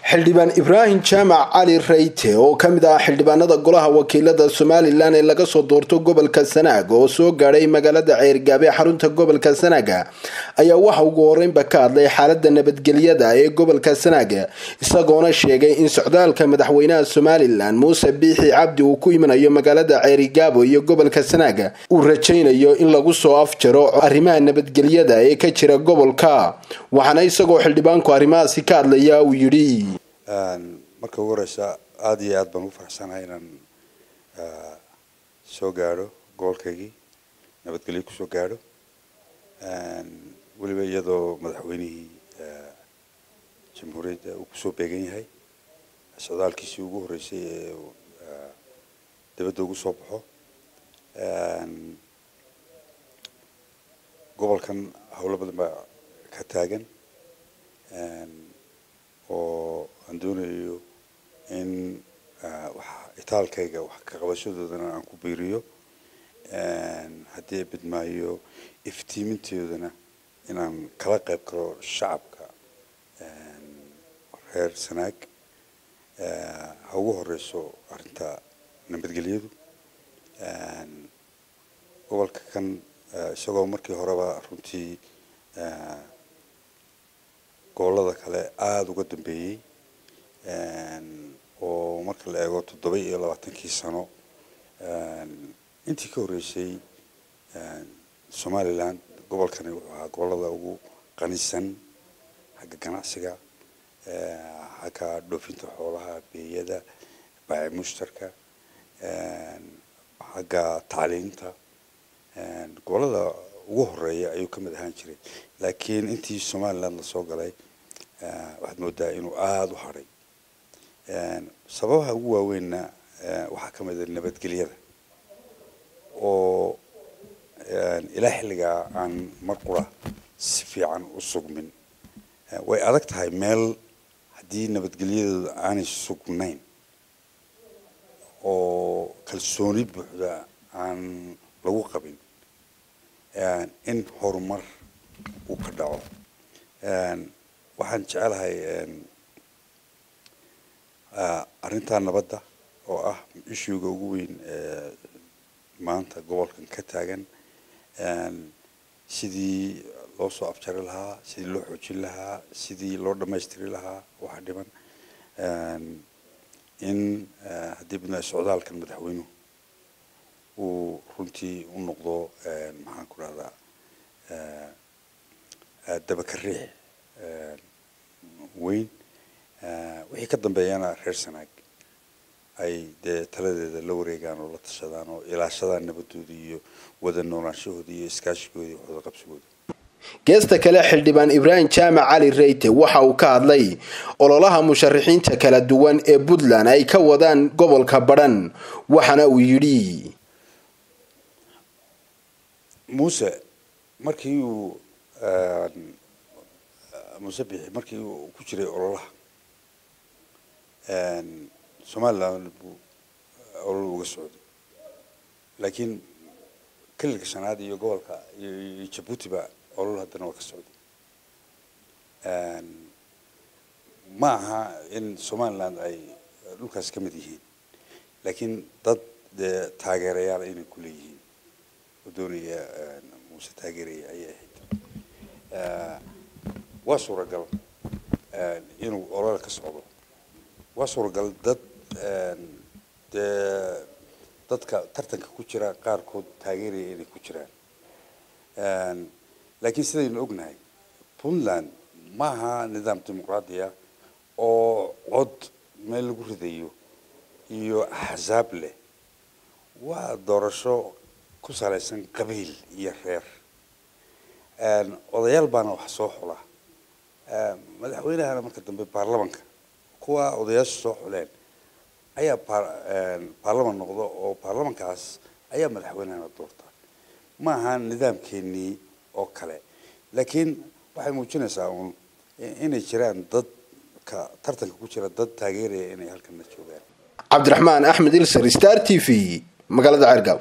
xildhibaan ibraahim jaamac cali rayte oo ka mid ah xildhibaanada golaha wakiilada somalilan ee laga soo doorto gobolka sanaag oo soo gaadhay magaalada ceergaabe xarunta gobolka sanaaga ayaa waxa ugu horeynba ka hadlay xaalada nabadgelyada ee gobolka sanaaga isagoona sheegay in socdaalka madaxweynaha somalilan muuse biixi cabdi uu ku imanayo magaalada ceerigaabo iyo gobolka sanaaga uu rajaynayo in lagu soo afjaro arrimaha nabadgelyada ee ka jira gobolka waxaana isagoo xildhibaanku arrimahaasi ka hadlaya uu yidhi marka ugu horeysa aada iyo aada baan ugu faraxsanahay inaan soo gaadho gobolkaygii nabadgelyo kusoo gaadho weliba iyadoo madaxweynihii jamhuuriyadda uu kusoo beegan yahay socdaalkiisii ugu horreysay ee dibadda ugu soo baxo gobolkan howlo badan baa ka taagan oo aan doonayo in wax itaalkayga wax ka qabashadoodana aan ku biiriyo haddii bidmaayo iftiimintoodana inaan kala qayb galo shacabka reer sanaag ha ugu horeyso arrinta nabadgelyadu gobolka kan isagoo markii horeba runtii gobolada kale aada uga dambeeyey oo marka la eego toddoba iyo labaatankii sano intii ka horreysay somalilan gobolkani wuxuu ahaa gobolada ugu qanisan xagga ganacsiga xagga dhoofinta xoolaha beeyada baaci mushtarka xagga tacliinta gobolada ugu horeeya ayuu ka mid ahaan jiray laakiin intii somaliland lasoo galay waxaad moodaa inuu aada u hadhay sababaha ugu waaweynna waxaa ka mid a nabadgelyada oo ilaa xilligaa aan mar qura si fiican u sugmin way adag tahay meel haddii nabadgelyadooda aanay sugnayn oo kalsooni buuxda aan lagu qabin in horumar uu ka dhaco waxaan jecelahay arrintaa nabadda oo ah ishuuga ugu weyn maanta gobolkan ka taagan sidii loo soo afjari lahaa sidii loo xoojin lahaa sidii loo dhammaystiri lahaa waxa dhiban in haddii bidnaa socdaalkan madaxweynuhu uu runtii u noqdo maxaan ku rahdaa dabaka riix weyn wixii ka dambeeyana reer sanaag ay dee taladeeda la wareegaan oo la tashadaan oo ilaashadaan nabadooda iyo wada noolaanshahooda iyo iskaashigooda iyo waxwada qabsigooda geesta kale xildhibaan ibraahim jaamac cali reyte waxa uu ka hadlay ololaha musharaxiinta kala duwan ee puntland ay ka wadaan gobolka badhan waxaana uu yidhi muuse markii uu muuse bixi markii uu ku jiray ololaha somaliland buu olol uga socday laakiin kelilka shanaad iyo gobolka iyo jabuuti ba olol haddana waa ka socday ma aha in somaliland ay dhulkaas ka mid yihiin laakiin dad dee taageerayaal inay ku leeyihiin oo doonaya muuse taageeraya ayay ahayd waa suuragal inuu olol ka socdo waa suuragal dad dee dadka tartanka ku jira qaarkood taageeraya inay ku jiraan laakiin sidaynu ognahay puntland ma aha nidaam dimuqraadiya oo cod meel lagu ridayo iyo axsaab leh waa doorasho ku salaysan qabiil iyo reer odayaal baana wax soo xula madaxweynahana marka dambe baarlamanka kuwa odayaasha soo xuleen ayaa baarlaman noqdo oo baarlamankaas ayaa madaxweynehana doorta ma aha nidaamkeenii oo kale laakiin waxay muujinaysaa uun inay jiraan dadka tartanka ku jira dad taageeraya inay halkana joogaan cabdiraxmaan axmed ilser star t v magaalada ceergaab